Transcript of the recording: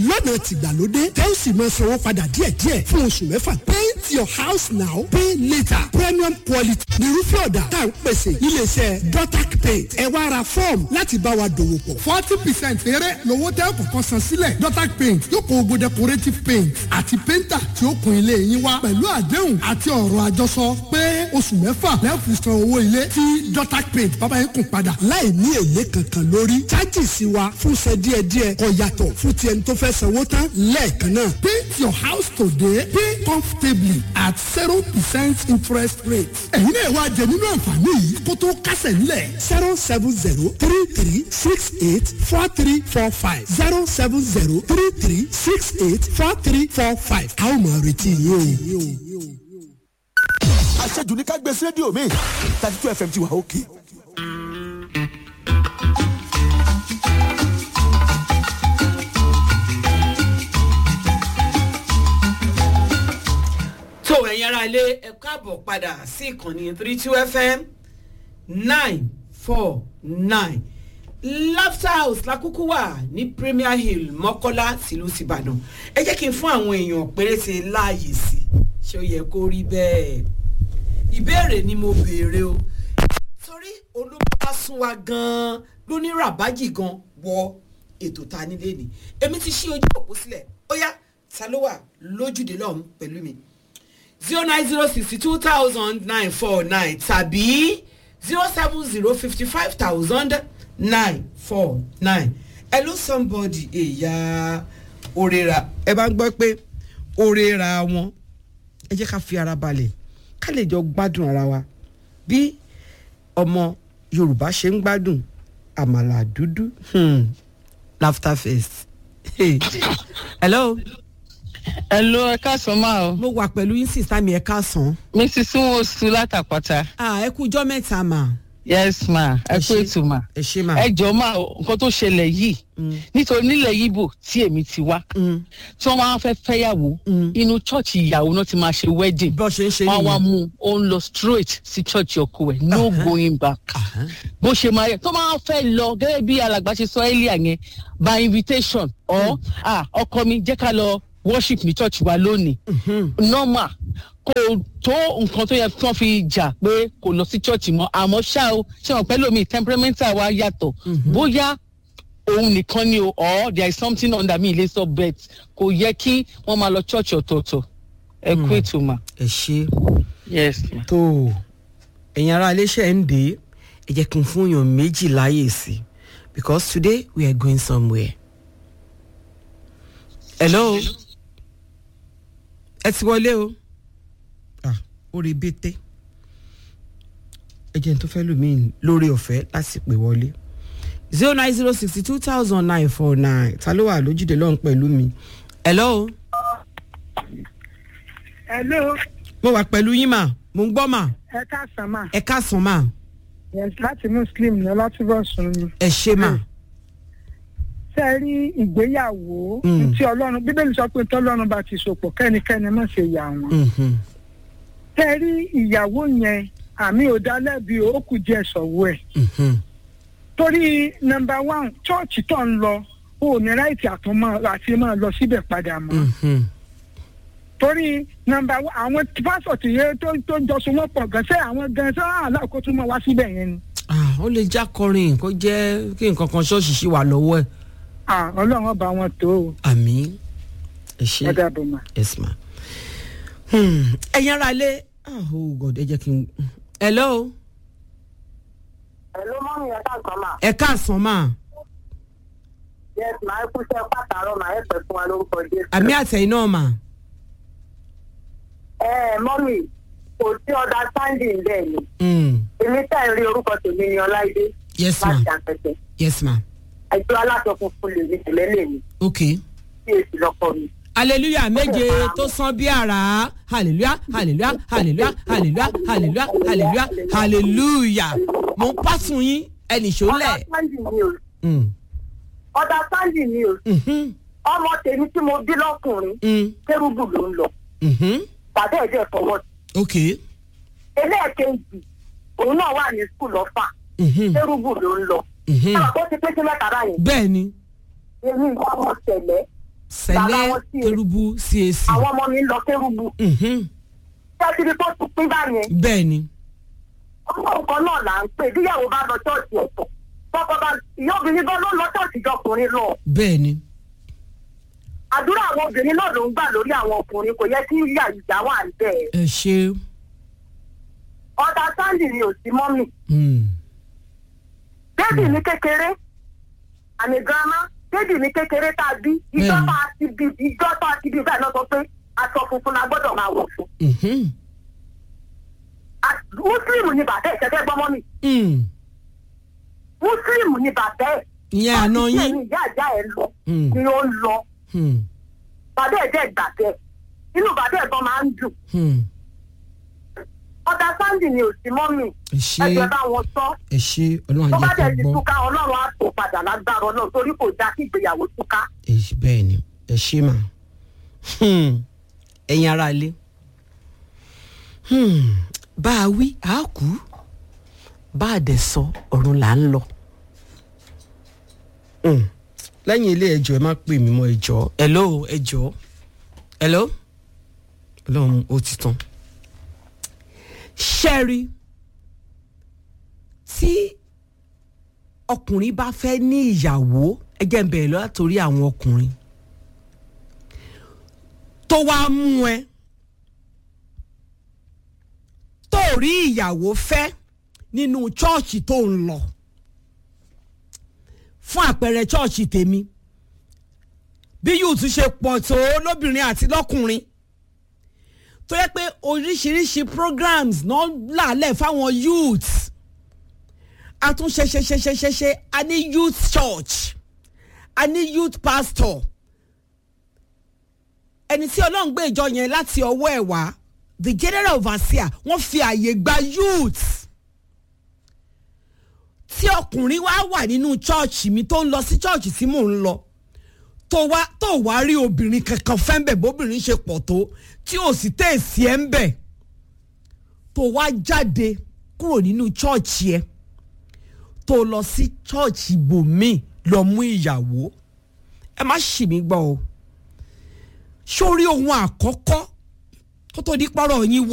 lọ́nà tìgbàlódé tẹ́ ó sì máa sanwó padà díẹ̀díẹ̀ fún oṣù mẹ́fà. paint your house now pay later premium quality nírúfẹ́ ọ̀dà tá à ń pèsè iléeṣẹ́ dotac paint ẹ wá ra fọ́ọ̀mù láti bá wa dòwò pọ̀. forty percent eré lówó tẹ́ kọ̀ọ̀kan san sílẹ̀ dotac paint yóò kó gbogbo decorative paint àti painter tí ó kun ilé yín wá pẹ̀lú àdéhùn àti ọ̀rọ̀ àjọsọ pé oṣù mẹ́fà lẹ́ẹ̀fì san owó ilé tí dotac paint bàbá yín kùn padà. láì ní èlé kankan lórí chájìsì wa fúnṣẹ́ díẹ̀díẹ̀ kò yàtọ̀ fún ti ẹni tó fẹ́ sanwó tán lẹ́ẹ̀kan náà. paint your house today pay comfortably at zero percent interest rate. ẹ̀yin náà wá jẹ nínú àǹfààní yìí kó tó kásẹ̀ nílẹ̀. zero seven zero three three six eight four three four five zero seven zero three three six eight four three four five. a ó máa retí yín o. àṣejù ní ká gbé sí rédíò mi thirty two fm ti wà òkè. tó ẹ̀yin ará ilé ẹ káàbọ̀ padà sí ìkànnì three two fm nine four nine laughter house lákúkú wà ní premier hill mọ́kọ́lá tìlú tìbàdàn ẹ jẹ́ kí n fún àwọn èèyàn péréte láàyè sí ṣé ó yẹ kó rí bẹ́ẹ̀ ìbéèrè ni mo béèrè o torí olóńgbà sún wa gan-an ló ní ràbájì gan wọ ètò ta nílé ni èmi ti ṣí ojú òpó sílẹ̀ ó yá ta ló wà lójúde lọ́hùn pẹ̀lú mi zero nine zero sixty two thousand nine four nine tàbí zero seven zero fifty five thousand nine four nine hello somebody èyà òrera ẹ bá ń gbọ́ pé òrera wọn ẹ jẹ́ ká fi ara balẹ̀ ká lè jọ gbádùn ara wa bí ọmọ yorùbá ṣe ń gbádùn àmàlà dúdú hmm. laughter fest hey. hello Hello, ẹ káàsán máa o. mo wà pẹ̀lú yín sísá mi ẹ̀ káàsán. Mrs. Nwosu látàpátá. ah ẹ kú ijọ́ mẹ́ta mà. Yes ma, ẹ Ẹ kú ṣé. ètò ma. ẹ ṣe mà. Ẹ jọ máa o, nǹkan tó ṣẹlẹ̀ yìí. Nítorí nílẹ̀ Yíbò tí èmi ti wá. Tí wọ́n máa ń fẹ́ fẹ́yàwó. Inú chọ́ọ̀chì ìyàwó náà ti máa ṣe wedding. bó ṣe ń ṣe Wọ́n wá nìyẹn. mú un, ó ń lọ straight sí chọ́ọ̀chì ọkọ ẹ̀, no going back. Bó ṣe máa yẹ, tó máa fẹ́ lọ gẹ́gẹ́ bí alàgbà ṣe sọ earlier yẹn, by invitation or ah ọkọ mi jẹ́ ká lọ worship ní church wa lónìí. normal kò tó nǹkan tó yẹ kí wọ́n fi jà pé kò lọ sí church mọ́ àmọ́ ṣá o ṣé wọn pẹ́ lómi temperamental wa yàtọ̀ bóyá òun nìkan ni o or there is something under me ilé sọ bet kò yẹ kí wọ́n máa lọ church ọ̀tọ̀ọ̀tọ̀ ẹ kú ètò mà. ẹ ṣe yes ma. tó ẹ̀yin ará iléeṣẹ́ ń dé ẹ jẹ́ kí n fún yàn méjì láàyè sí because today we are going somewhere. hello ẹ ti wọlé o ah ó rí bété ẹ jẹ́ n tó fẹ́ lù mí lórí ọ̀fẹ́ láti pè wọlé zero nine zero sixty two thousand nine four nine ta ló wà lójúde lọ́hùn pẹ̀lú mi hello hello mo wà pẹ̀lú yín mà mo ń gbọ́ mà ẹ káàsán mà ẹ káàsán mà yes láti muslim ní ọlátúbọ̀sùn ni ẹ ṣe mà. ṣe é rí ìgbéyàwó Mm. tí ọlọ́run bíbélì sọ pé tọ́lọ́run bá ti sopọ̀ kẹ́nikẹ́ni má ṣe yà wọ́n Mhm. ṣe é rí ìyàwó yẹn àmì ò dá lẹ́bi ó kù díẹ̀ sọ̀wọ́ ẹ̀ Mhm. torí nọmba one chọ́ọ̀chì tó ń lọ o ò ní ráìtì àtúmọ̀ àti máa lọ síbẹ̀ padà mọ́ Mhm. torí nọmba one àwọn pásọ̀tì yẹn tó tó jọ so wọ́n pọ̀ gan ṣé àwọn gan ṣé aláàkó tún máa wá síbẹ̀ yẹn ni Ah, ó lè já kọrin kó jẹ́ kí nǹkan kan ṣọ́ọ̀ṣì ṣì wà lọ́wọ́ ẹ̀. Ah, ọlọ́run ọba wọn tó o àmì ẹ ṣe ẹ dàbọ̀ mà. yes ma. Hmm, ẹ̀yin ara ilé ah, oh god ẹ jẹ́ kí n. hello Hello, mọ́mí ẹ̀ ká kan mà. ẹ káàsán mà Yes, màá kú sẹ́ pàtàrọ̀ màá ẹ̀pẹ̀ fún wa lórúkọ Jésù. àmì àtẹ̀yìn náà mà. Ẹ ẹ mọ́mí kò sí ọ̀dà standing bẹ́ẹ̀ ni. Hmm, Èmi tẹ̀ ń rí orúkọ tèmi ní Ọláìdé. yes ma Láti àpẹtẹ. yes ma Ẹjọ́ aláṣọ funfun lè ní tẹ̀lẹ́lẹ̀ mi. ok. Sí èsì lọ́kọ mi. hallelujah méje tó san bí àrá hallelujah hallelujah hallelujah hallelujah hallelujah hallelujah hallelujah mo ń pàṣẹ yín ẹnì Ọ̀dà ṣọlẹ̀. standing ni o. Hmm, Ọ̀dà standing ni o. mhm, Ọmọ tèmi tí mo bí lọ́kùnrin. hmm, Kérúbù ló ń lọ. mhm, Bàbá ẹ̀ dẹ̀ fọwọ́ sí. ok. Ẹlẹ́ẹ̀kejì òun náà wà ní skul ọ̀fà. mhm, Kérúbù ló ń lọ. mhm. Ó ti pé sí mẹ́ta báyìí. bẹ́ẹ̀ ni Èmi ìwà ọmọ tẹ̀lẹ́. sẹlẹ wọn sí i. kérúbù cac àwọn ọmọ mi ń lọ kérúbù Mhm. tẹ́tìrì tó ti pín báyẹn bẹ́ẹ̀ ni ọmọ nǹkan náà là ń pè bíyàwó bá lọ ṣọ́ọ̀ṣì ọ̀tọ̀ tọkọ bá ìyá obìnrin gan ló lọ ṣọ́ọ̀ṣì jọkùnrin lọ bẹ́ẹ̀ ni àdúrà àwọn obìnrin náà ló ń gbà lórí àwọn ọkùnrin kò yẹ kí ìyá ìjà wà níbẹ̀ ẹ ṣe ọ̀dà sáǹdì ni ò sí mọ́mì Mm. bébì ní kékeré àmì girama bébì ní kékeré tá a bí ìjọ Bẹ́ẹ̀ni. tá a ti bí ìjọ tá a ti bí bẹ́ẹ̀ náà sọ pé aṣọ funfun la gbọ́dọ̀ máa wọ̀ fún Mhm. A- mùsùlùmù ni bàbá ẹ̀ ṣẹ́fẹ́ gbọ́mọ́ mi Mm. mùsùlùmù ni bàbá ẹ̀ ìyẹn àná Báwo yín ni ìyá ìyá ẹ̀ lọ Mm. ni ó ń lọ Mm. bàbá ẹ̀ dẹ̀ gbà bẹ́ẹ̀ inú bàbá ẹ̀ gan máa ń dùn Mm. ọ̀dà sáǹdì ni ò sí mọ́mì ẹ ṣe ẹ̀jẹ̀ bá wọn sọ ẹ ṣe ọlọ́run tó bá ajẹ́ dẹ̀ ká ti gbọ́ túká ọlọ́run á tó padà lágbára ọlọ́run torí kò dá kí ìgbéyàwó túká. ẹ ṣe- bẹ́ẹ̀ ni ẹ ṣe mà Hmm. ẹ̀yin ara ilé Hmm. bá a wí a kú bá a dẹ̀ sọ ọ̀run là ń lọ. Hmm. lẹ́yìn ilé ẹjọ́ ẹ má pè mí mọ́ ẹjọ́ hello ẹjọ́ hello ọlọ́run ó ti tán. ṣẹ́rí tí ọkùnrin bá fẹ́ ní ìyàwó ẹ jẹ́ ń bẹ̀rẹ̀ lọ látòrí àwọn ọkùnrin tó wá mú ẹ tó rí ìyàwó fẹ́ nínú chọ́ọ̀chì tó ń lọ fún àpẹẹrẹ chọ́ọ̀chì tèmi bí yóò tún ṣe pọ̀ tó lóbìnrin àti lọ́kùnrin tó yẹ pé oríṣiríṣi programs náà làálẹ̀ fáwọn youths a tún ṣe ṣe ṣe ṣe ṣe ṣe a ní youth church a ní youth pastor ẹni tí ọlọ́run gbé ìjọ yẹn láti ọwọ́ ẹ̀ wá the general overseer wọ́n fi àyè gba youth tí ọkùnrin wá wà nínú church mi tó ń lọ sí church tí mò ń lọ tó wá tó wá rí obìnrin kankan fẹ́ ń bẹ̀ bóbìnrin ṣe pọ̀ tó tí ò sì tẹ̀sí ẹ̀ ń bẹ̀ tó wá jáde kúrò nínú church yẹn tó lọ sí chọ́ọ̀chì ibòmíì lọ mú ìyàwó ẹ má ṣì mí gbọ́ o sórí ohun àkọ́kọ́ kó tó di pọ́rọ̀ yín wọ.